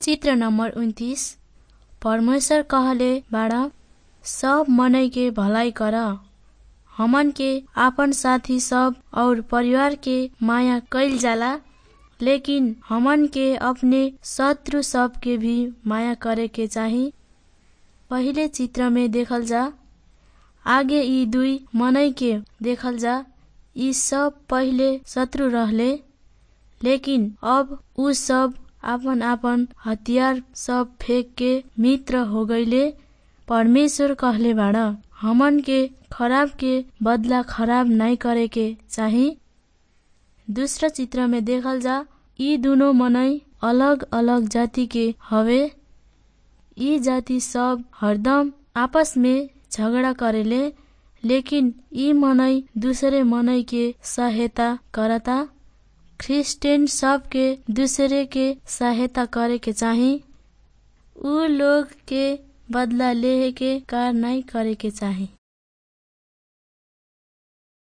चित्र नंबर उन्तीस परमेश्वर कहले बाड़ा सब मनई के भलाई कर हमन के आपन साथी सब और परिवार के माया कैल जाला लेकिन हमन के अपने शत्रु सब के भी माया करे के चाही पहिले चित्र में देखल जा आगे यी दुई मनई के देखल जा यी सब पहिले शत्रु रहले लेकिन अब उ सब आपन आपन हतियार सब फेंक के मित्र हो गईले परमेश्वर कहले बाड़ हमन के खराब के बदला खराब नाई करे के चाही दूसरा चित्र में देखल जा यी दुनो मनई अलग अलग जाति के हवे यी जाति सब हरदम आपस में झगड़ा करेले लेकिन यी मनई दूसरे मनई के सहायता करता क्रिस्चियन सब के दूसरे के सहायता करे के चाही उ लोग के बदला लेहे के कार नाई करे के चाही